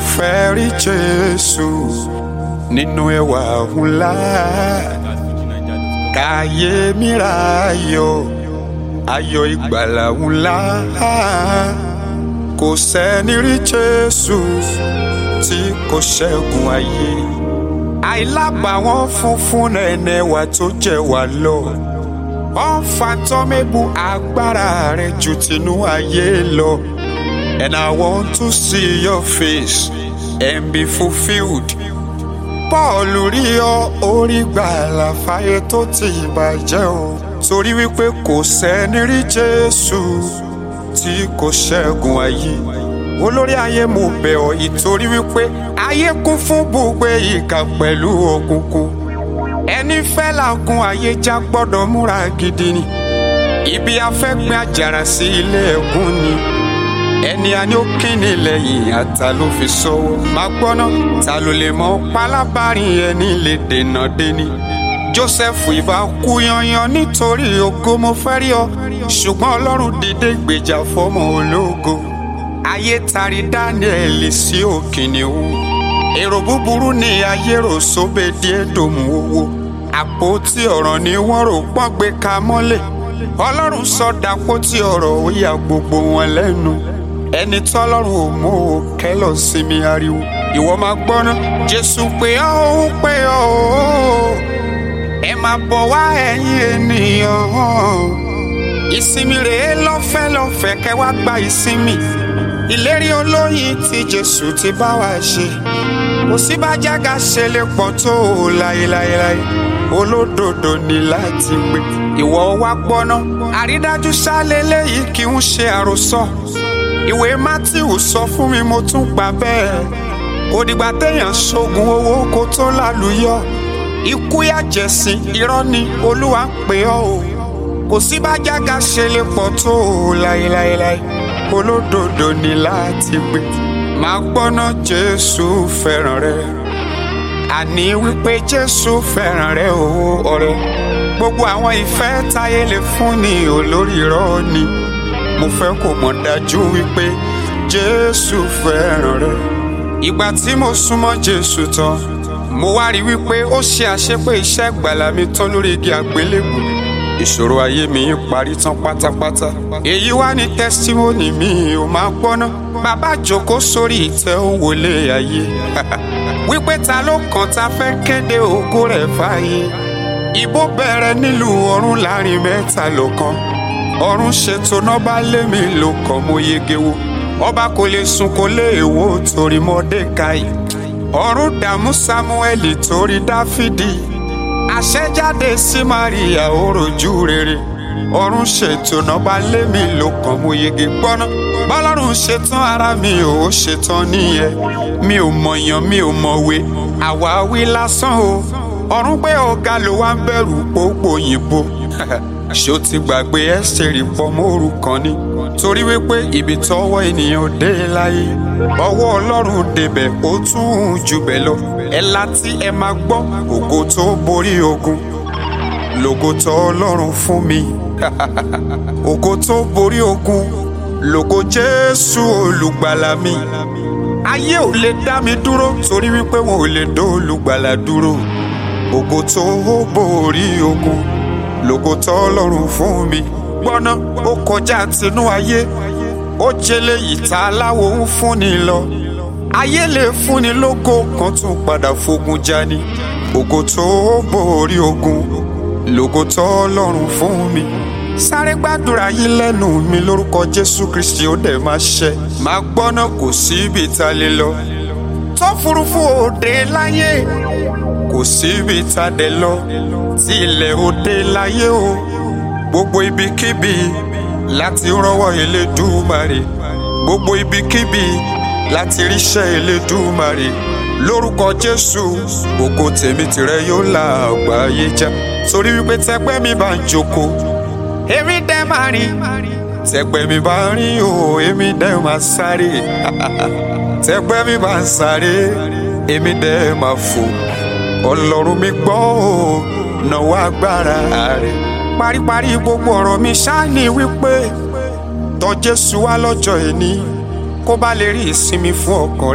fẹ́ rí Jésù nínú ẹwà ńlá káyé mi ra ayọ̀ ayọ̀ ìgbàlà ńlá kò sẹ́ni rí Jésù tí kò ṣẹ́gun ayé àìlábàwọ́n funfun nẹ̀nẹ̀ wà tó jẹ́ wà lọ wọ́n fa tọ́mẹ́bù agbára rẹ̀ ju tinú ayé lọ. And I want to see your face and be fulfilled. Paul rí ọ orí gbàlà fáyé tó ti bàjẹ́ o. Torí wípé kò sẹ́ni rí Jésù tí kò ṣẹ́gun ayé. Olórí ayé mo bẹ̀ ọ́ ìtorí wípé ayé kún fún bùgbé ìkà pẹ̀lú òkùnkùn. Ẹni fẹ́ làágùn ayé já gbọ́dọ̀ múra gidi ni. Ibi afẹ́gbẹ́ àjàrà sí ilé ẹ̀gún ni ẹni a ní ó kíni lẹ́yìn ata ló fi sọ́wọ́ máa gbọ́ná ta ló lè mọ pálábárin ẹni lè dènà deni Joseph ìbá kú yanyan nítorí ògo mo fẹ́ rí ọ ṣùgbọ́n Ọlọ́run dìde gbèjà fọ́mọ ológo ayé tari Daniel sí òkìníwó èrò búburú ni ayé rò sóbè díẹ̀ dòmù owó àpótí ọ̀rọ̀ ni wọ́n rò pọ́n gbé ka mọ́lẹ̀ Ọlọ́run sọ dàpótí ọ̀rọ̀ ó ya gbogbo wọn lẹ́nu ẹni tọ́lọ́run ò mú o kẹ́lọ̀ sí mi ariwo ìwọ máa gbọ́ná jésù pé ọ́ ó pé ọ́ ó ẹ máa bọ̀ wá ẹ̀yin ènìyàn ìsinmi rèé lọ́fẹ́ lọ́fẹ́ kẹ́ wá gba ìsinmi ìlérí olóyin tí jésù ti bá wa ṣe kò sí bá jága ṣe lè pọ̀ tó o láéláéláé olódodo ní láti gbé ìwọ wá gbọ́ná àrídájú sálẹ̀ léyìí kì í ṣe àròsọ ìwé matthew sọ fún mi mo tún gbà bẹ́ẹ̀ kò dìgbà téèyàn ṣoògùn owó kó tó lálùyọ ikú yàjẹ̀sìn irọ́ ni olúwa ń pè ọ́ o kò sí bá jága ṣe lè pọ̀ tó o láéláéláé olódodo ní láti gbé máa gbọ́ná jésù fẹ́ràn rẹ àní wípé jésù fẹ́ràn rẹ o ọ̀rẹ́ gbogbo àwọn ìfẹ́ táyé lè fún ni olórí irọ́ ni mo fẹ́ kó mọ̀ dájú wípé jésù fẹ́ràn rẹ. ìgbà tí mo súnmọ́ jésù tán mo wá rí wípé ó ṣe àṣepé iṣẹ́ ìgbàlà mi tán lórí igi àgbélébù ìṣòro ayé mi parí tán pátápátá èyí wá ní tẹ́sítímọ́nì mi ò máa gbọ́ná bàbá jókòó sórí ìtẹ́ ó wọlé ayé wípé ta ló kàn ta fẹ́ kéde ògo rẹ̀ fáyé ìbò bẹ̀rẹ̀ nílùú ọ̀run láàrin mẹ́ta lọ́kàn ọ̀run ṣètò nọ́ba lémi ló kàn mo yege wo ọba kò lè sùn kò lè wò torí Mọ́dékáì ọ̀run dààmú Sámúẹ́lì torí Dáfídì àṣẹjáde sí Maria ó rojú rere ọ̀run ṣètò nọ́ba lémi ló kàn mo yege gbọ́ná bọ́lọ́run ṣetán ara mi ò ṣetán nìyẹn mi ò mọ̀yàn mi ò mọ̀wé àwáwí lásán o ọ̀run pé ọ̀gá ló wá ń bẹ̀rù pópó òyìnbó ṣó ti gbàgbé ẹ́sítẹ́rì pọ́mọ́rù kan ni torí wípé ibi tọ́wọ́ ènìyàn dé láyé ọwọ́ ọlọ́run débẹ̀ ó tún jù bẹ́ẹ̀ lọ ẹ láti ẹ máa gbọ́ ògo tó borí ogun lògo tó ọlọ́run fún mi ògo tó borí ogun lògo jésù olùgbàlà mi ayé ò lè dá mi dúró torí wípé wọn ò lè dó olùgbàlà dúró ògo tó borí ogun lògo tó ọlọ́run fún mi gbọ́ná ó kọjá tinú ayé ó jẹlé ìta aláwo ń fúnni lọ ayé lè fúnni lógo kan tún padà fogun jani ògo tó borí ogun lògo tó ọlọ́run fún mi sáré gbàdúrà yín lẹ́nu mi lórúkọ jésù kristi ó dẹ̀ máa ṣẹ máa gbọ́ná kò síbi tá a lè lọ tó furuufú òde láyé kò síbi tá a dẹ̀ lọ tí ilẹ̀ òde láyé o gbogbo ibikíbi láti rọ́wọ́ Elédùmarè gbogbo ibikíbi láti ríṣẹ́ Elédùmarè lórúkọ Jésù ògo tèmi tìrẹ yóò la àgbáyé já torí wípé tẹgbẹ́ mi bá ń jókòó èmi dẹ́ máa rìn tẹgbẹ́ mi bá ń rìn o èmi dẹ́ máa sáré tẹgbẹ́ mi bá ń sáré èmi dẹ́ máa fò ọlọ́run mi gbọ́ ò náwó agbára rẹ̀ paríparí gbogbo ọ̀rọ̀ mi ṣáàní wípé tọ̀ Jésù wá lọ́jọ́ ẹni kó bá lè rí ìsinmi fún ọkàn rẹ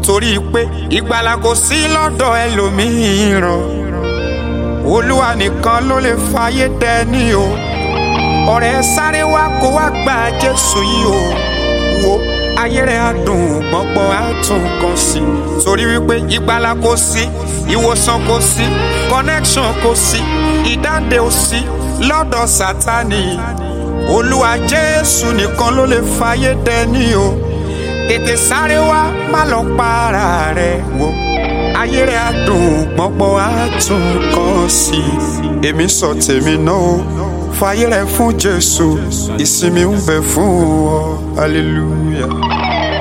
torí pé ìgbàlà kò sí lọ́dọ̀ ẹlòmíràn olúwa nìkan ló lè fàyè dẹni o ọ̀rẹ́ sáré wá kó wá gba jésù yìí o wo ayé rẹ̀ á dùn gbọ̀ngbọ̀n á tún kan sí torí wípé ìgbàlà kò sí ìwòsàn kò sí connection kò sí ìdáǹdè ò sí lọ́dọ̀ sátani olúwa jésù nìkan ló lè fàyè dẹni o tètè sáré wá má lọ para rẹ wò ayé rẹ á dùn gbọ́ngbọ́n á tún kàn sí i èmi sọ tèmi náà o fàyè rẹ fún jésù ìsinmi ń bẹ fún ọ hallelujah.